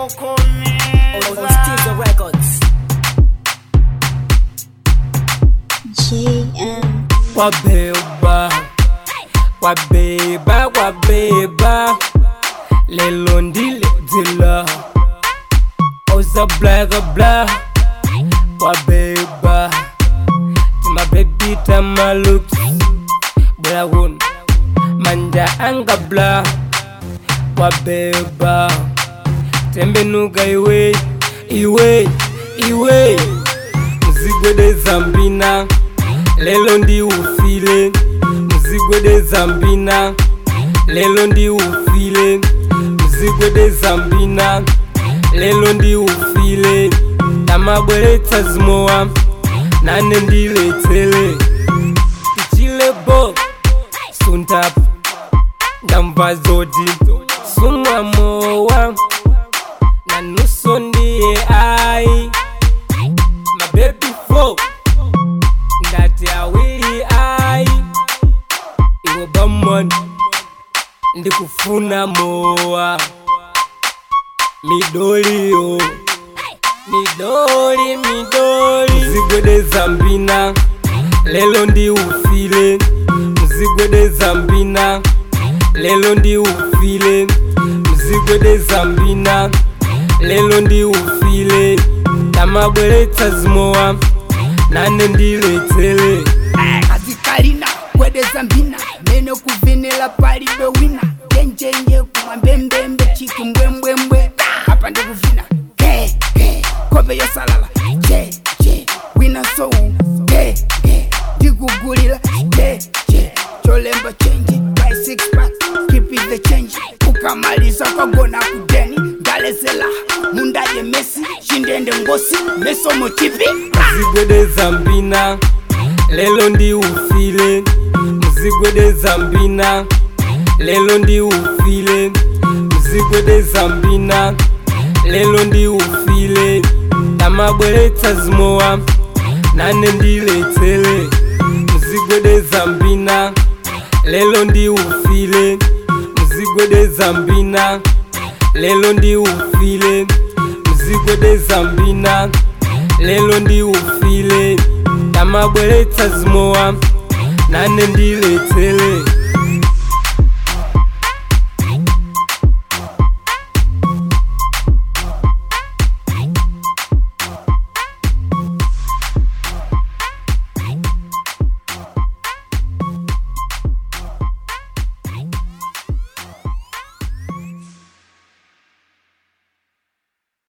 on Steezer Records. JM. kwabeba kwabeba kwabeba lelo ndiledzila oza blaga bla kwabeba timabebi tamalooks blawun manja anga bla kwabeba tembenuka iwe iwe iwe mzigwede zambina lelo ndi ufile mzigwede zambina lelo ndi ufile mzigwede zambina lelo ndi ufile tamabweretsa zimowa nane ndiletsele tichilebo suntapu ndamva zoti sumwa mowa nanuso ndiye ai mabebi fo ndati awili ai iwe bamon ndikufuna mowa midoliyo midoli midoli mzigwede zambina lelo ndi ufile mzigwede zambina lelo ndi ufile mzigwede zambina lelo ndi ufile tamabweretsa zimowa nane ndiletsele azikalina kwedeza mbina mene kuvinila palibe wina njenjenje kumwa mbembembe chiki mbwembwembwe apa ndikuvina ke ke kope yosalala je je wina soul ke ke ndikugulila je je cholemba chenji by six pack keep it the change ukamaliza kwagona kudeni ndalezela mundaye mesi shindende ngosi mesomo chipi mzigwede zambina lelo ndi ufile mzigwede zambina lelo ndi ufile mzigwede zambina lelo ndi ufile tamabweretsa zimowa nane ndiletsele mzigwede zambina lelo ndi ufile mzigwede zambina lelo ndi ufile mzigwede zambina lelo ndi ufile tamabweretsa zimowa nane ndiletsele